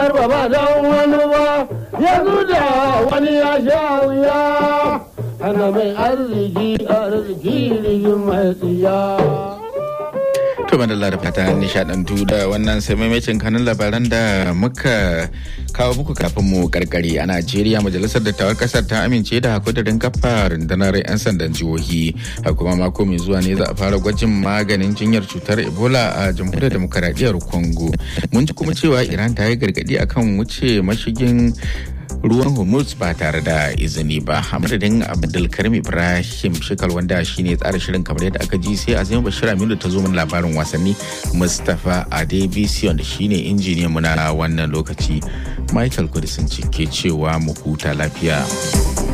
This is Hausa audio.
ba ba don wani ba yanzu da wani ya sha wuya ana mai arziki arziki rigin mai tsiya. To madalla da fata nishadantu da wannan sai maimacin kanun labaran da muka kawo muku kafin mu karkare a Najeriya majalisar dattawar kasar ta amince da kudirin kafa rundunar 'yan sandan jihohi a kuma mako mai zuwa ne za a fara gwajin maganin jinyar cutar Ebola a jamhuriyar demokaradiyyar Congo. Mun ji kuma cewa Iran ta yi gargadi akan wuce mashigin ruwan hormuz ba tare da izini ba a madadin abdulkarim ibrahim shekal wanda shine tsara shirin kamar yadda aka ji sai azima bashir aminu ta zo min labarin wasanni mustapha adebisi wanda shine injiniyan mu na wannan lokaci michael kudisin ke cewa mu huta lafiya